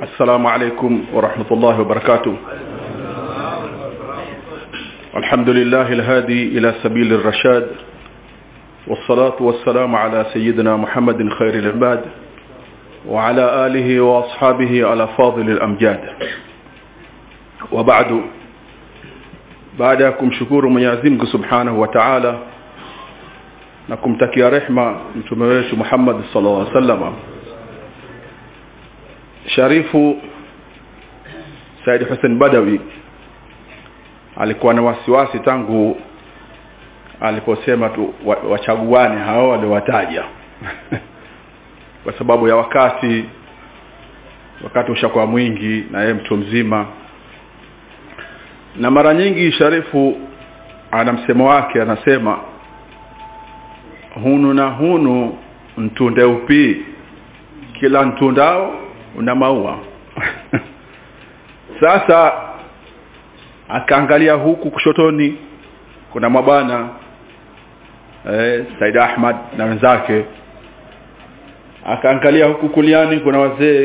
السلام عليكم ورحمة الله وبركاته الحمد لله الهادي إلى سبيل الرشاد والصلاة والسلام على سيدنا محمد خير العباد وعلى آله وأصحابه على فاضل الأمجاد وبعد بعدكم شكور منيازمك سبحانه وتعالى na kumtakia rehma mtume wetu Muhammad sallallahu alaihi wasallam Sharifu Said Hussein Badawi alikuwa na wasiwasi tangu aliposema tu wachaguane hao waliowataja kwa sababu ya wakati wakati ushakuwa mwingi na yeye mtu mzima na mara nyingi Sharifu ana msemo wake anasema hunu na hunu mtunde upi kila mtundao una maua sasa akaangalia huku kushotoni kuna mabwana eh, Said Ahmad na wenzake akaangalia huku kuliani kuna wazee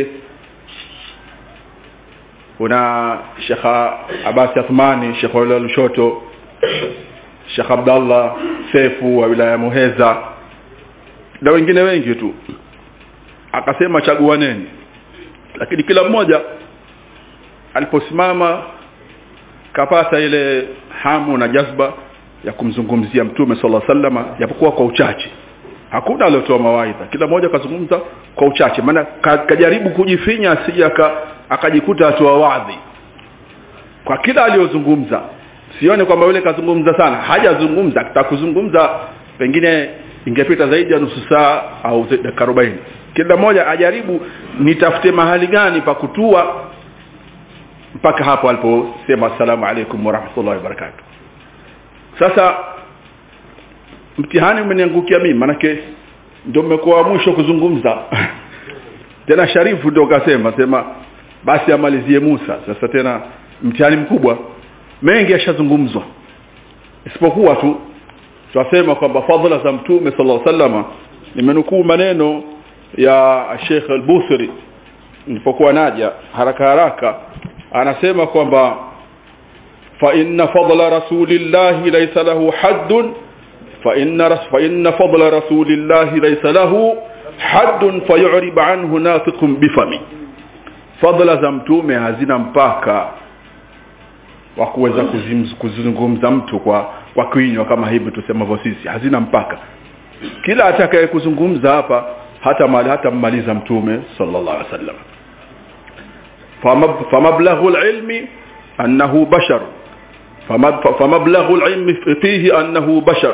kuna Sheikh Abbas Athmani Sheikh Wala Lushoto Sheikh Abdallah Sefu wa wilaya Muheza na wengine wengi tu akasema chaguaneni lakini kila mmoja aliposimama kapata ile hamu na jazba ya kumzungumzia mtume sallallahu alaihi wasallam japokuwa kwa uchache hakuna aliyotoa mawaidha kila mmoja kazungumza kwa uchache maana kajaribu kujifinya asije akajikuta atoa wadhi kwa kila aliyozungumza sione kwamba yule kazungumza sana hajazungumza atakuzungumza pengine ingepita zaidi ya nusu saa au dakika 40 kila mmoja ajaribu nitafute mahali gani pa kutua mpaka hapo aliposema assalamu alaikum warahmatullahi wabarakatuh sasa mtihani umeniangukia mimi manake ndio mmekuwa mwisho kuzungumza tena sharifu ndio kasema sema basi amalizie Musa sasa tena mtihani mkubwa mengi yashazungumzwa isipokuwa tu tunasema kwamba fadhila za mtume sallallahu alaihi wasallam nimenukuu maneno ya Sheikh Al-Busri nilipokuwa naja haraka haraka anasema kwamba fa inna fadla rasulillahi laysa lahu haddun fa inna fa inna fadla rasulillahi laysa lahu haddun fayu'rib anhu nafiqun bifami fadla za mtume hazina mpaka wa kuweza kuzungumza mtu kwa kwa kinywa kama hivi tusemavyo sisi hazina mpaka kila atakaye kuzungumza hapa hata mali hata mmaliza mtume sallallahu alaihi wasallam فمبلغ العلم أنه بشر فمبلغ العلم فيه أنه بشر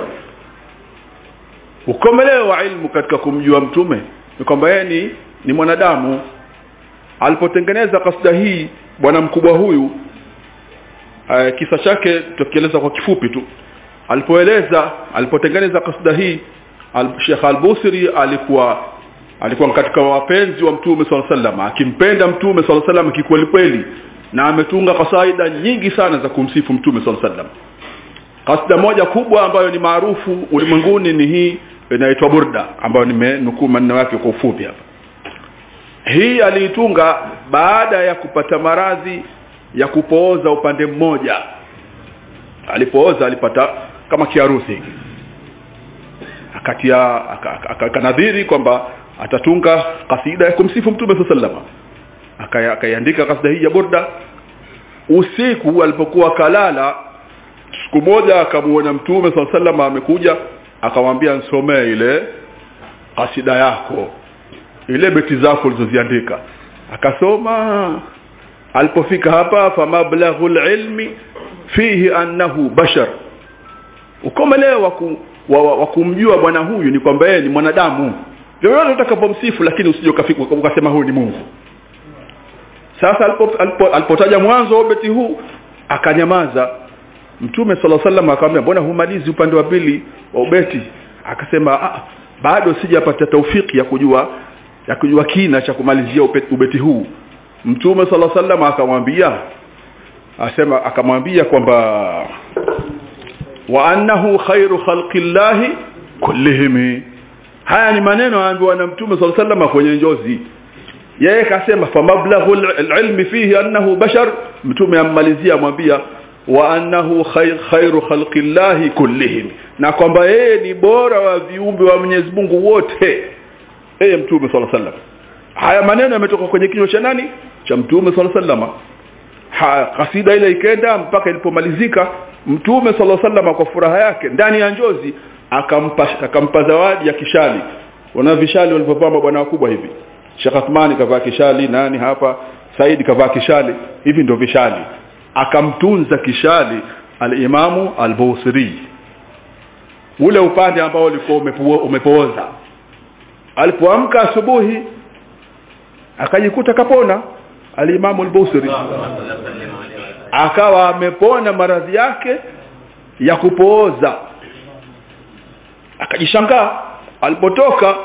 ukomeleo wa ilmu katika kumjua mtume ni kwamba yeye ni, ni mwanadamu alipotengeneza kasida hii bwana mkubwa huyu uh, kisa chake tukieleza kwa kifupi tu alipoeleza alipotengeneza kasida hii al, Sheikh Al-Busri alikuwa alikuwa katika wapenzi wa mtume swalla sallam akimpenda mtume swalla sallam kikweli kweli na ametunga kasaida nyingi sana za kumsifu mtume swalla sallam kasida moja kubwa ambayo ni maarufu ulimwenguni ni hii inaitwa burda ambayo nimenukuu maneno yake kwa ufupi hapa hii aliitunga baada ya kupata maradhi ya kupooza upande mmoja alipooza alipata kama kiharusi hiki akatia akanadhiri kwamba atatunga kasida ya kumsifu mtume sallallahu akaiandika kasida hii ya burda usiku alipokuwa kalala siku moja akamuona mtume sallallahu amekuja akamwambia nisomee ile kasida yako ile beti zako ulizoziandika akasoma alipofika hapa famablaghul ilmi fihi annahu bashar ukomeleo wa kumjua bwana huyu ni kwamba yeye ni mwanadamu vyovyote utakapomsifu lakini usije ukafika ukasema huyu ni Mungu sasa alipotaja alipo, alipo mwanzo wa beti huu akanyamaza mtume sala sallam akamwambia mbona humalizi upande wa pili wa ubeti akasema ah, bado sijapata taufiki ya kujua ya kujua kina cha kumalizia ubeti, ubeti huu mtume sala sallam akamwambia asema akamwambia kwamba wa annahu khairu khalqillahi kullihim haya ni maneno aambiwa na mtume sallallahu alaihi wasallam kwenye njozi yeye kasema famablaghul ilmi fihi annahu bashar mtume ammalizia amwambia wa annahu khair, khairu khalqillahi kullihim na kwamba yeye ni bora wa viumbe wa Mwenyezi Mungu wote yeye mtume sallallahu alaihi wasallam haya maneno yametoka kwenye kinywa cha nani cha mtume sallallahu alaihi wasallam ha, kasida ile ikenda mpaka ilipomalizika mtume sallallahu alaihi wasallam kwa furaha yake ndani ya njozi akampa akampa zawadi ya kishali wana vishali walivyovaa bwana wakubwa hivi Sheikh Athmani kavaa kishali nani hapa Said kavaa kishali hivi ndio vishali akamtunza kishali al-Imamu al-Busiri ule upande ambao ulikuwa umepooza alipoamka asubuhi akajikuta kapona al-Imamu al-Busiri akawa amepona maradhi yake ya kupooza akajishangaa alipotoka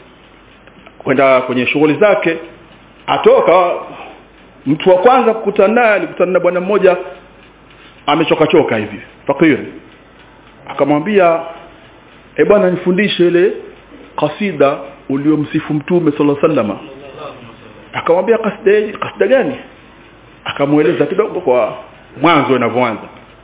kwenda kwenye shughuli zake atoka mtu wa kwanza kukutana naye alikutana na bwana mmoja amechoka choka hivi fakiri akamwambia e bwana nifundishe ile kasida uliomsifu mtume sallallahu alaihi wasallam akamwambia kasida kasida gani akamueleza kidogo kwa mwanzo inavyoanza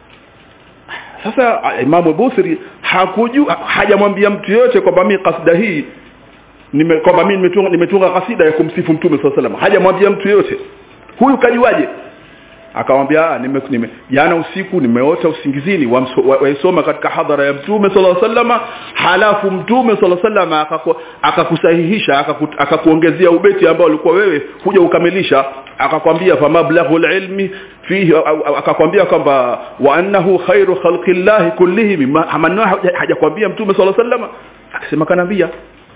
sasa Imamu Busiri hakujua hajamwambia mtu yote kwamba mimi kasida hii nime kwamba mimi nimetunga nimetunga kasida ya kumsifu mtume sallallahu alaihi wasallam hajamwambia mtu yote huyu kajuaje akamwambia nime, nime jana usiku nimeota usingizini waisoma wa, wa katika hadhara ya mtume sallallahu alaihi wasallam halafu mtume sallallahu alaihi wasallam akakusahihisha akakuongezea ubeti ambao ulikuwa wewe huja ukamilisha akakwambia famablaghul ilmi fihi akakwambia kwamba wa annahu khairu khalqillahi kullihim maneno hajakwambia mtume sallallahu alaihi wasallam akasema kanambia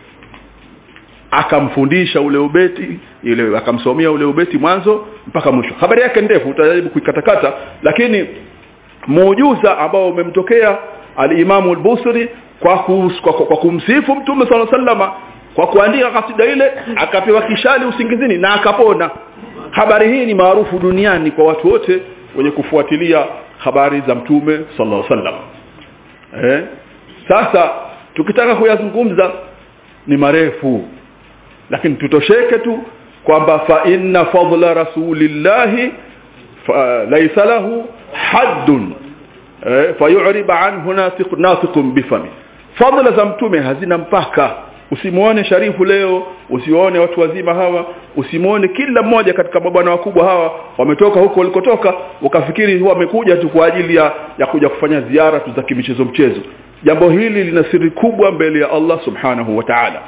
akamfundisha ule ubeti ile akamsomea ule ubeti mwanzo mpaka mwisho habari yake ndefu utajaribu kuikatakata lakini muujuza ambao umemtokea al-Imamu al-Busri kwa, kus, kwa, kwa kumsifu Mtume صلى الله عليه kwa kuandika kasida ile akapewa kishali usingizini na akapona habari hii ni maarufu duniani kwa watu wote wenye kufuatilia habari za Mtume sallallahu alaihi wasallam eh sasa tukitaka kuyazungumza ni marefu lakini tutosheke tu kwamba fa inna fadla rasulillahi laysa lahu haddun eh, fayu'rib anhu natiq natiqun bifami fadla za mtume hazina mpaka usimuone sharifu leo usione watu wazima hawa usimuone kila mmoja katika mabwana wakubwa hawa wametoka huko walikotoka ukafikiri wamekuja tu kwa ajili ya, ya kuja kufanya ziara tu za kimichezo mchezo jambo hili lina siri kubwa mbele ya Allah subhanahu wa ta'ala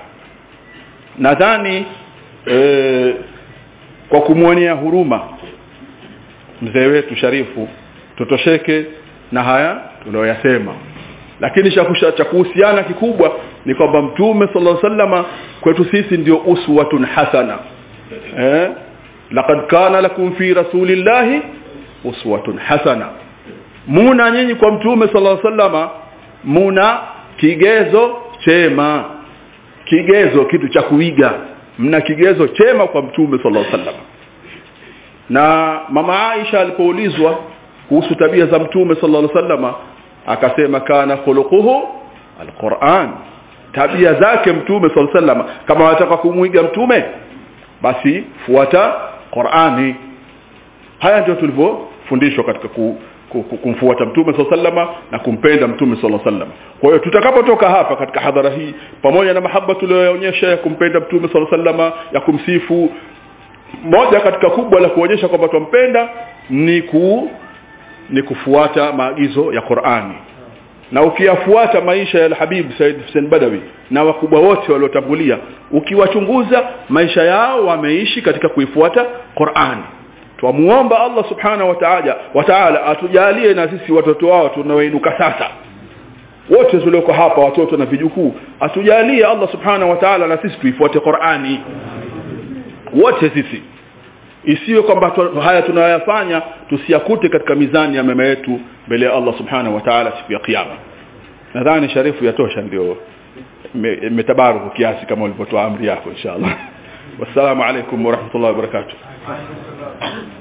nadhani e, kwa kumwonea huruma mzee wetu sharifu tutosheke na haya tunayoyasema lakini cha kuhusiana kikubwa ni kwamba mtume sallallahu alaihi wasallama kwetu sisi ndio uswatun hasana eh laqad kana lakum fi rasulillahi uswatun hasana muna nyinyi kwa mtume sallallahu alaihi wasallama muna kigezo chema kigezo kitu cha kuiga mna kigezo chema kwa mtume sallallahu alaihi wasallam na mama Aisha alipoulizwa kuhusu tabia za mtume sallallahu alaihi wasallam akasema kana khuluquhu alquran tabia zake mtume sallallahu alaihi wasallam kama wataka kumuiga mtume basi fuata Qur'ani haya ndio tulivyofundishwa katika ku, kumfuata mtume sallallahu na kumpenda mtume sallallahu alaihi kwa hiyo tutakapotoka hapa katika hadhara hii pamoja na mahaba tuliyoonyesha ya kumpenda mtume sallallahu ya kumsifu moja katika kubwa la kuonyesha kwamba tumpenda ni ku ni kufuata maagizo ya Qur'ani na ukiyafuata maisha ya Habib Said Hussein Badawi na wakubwa wote waliotangulia ukiwachunguza maisha yao wameishi katika kuifuata Qur'ani twamuomba Allah subhanahu wa ta'ala wa ta'ala atujalie na sisi watoto wao tunaoinuka sasa wote tulioko hapa watoto na vijukuu atujalie Allah subhanahu wa ta'ala na sisi tuifuate Qur'ani wote sisi isiwe kwamba haya tunayoyafanya tusiyakute katika mizani ya mema yetu mbele ya Allah subhanahu wa ta'ala siku ya kiyama nadhani sharifu yatosha ndio imetabaruku kiasi kama ulivyotoa amri yako inshallah wassalamu alaikum warahmatullahi wabarakatuh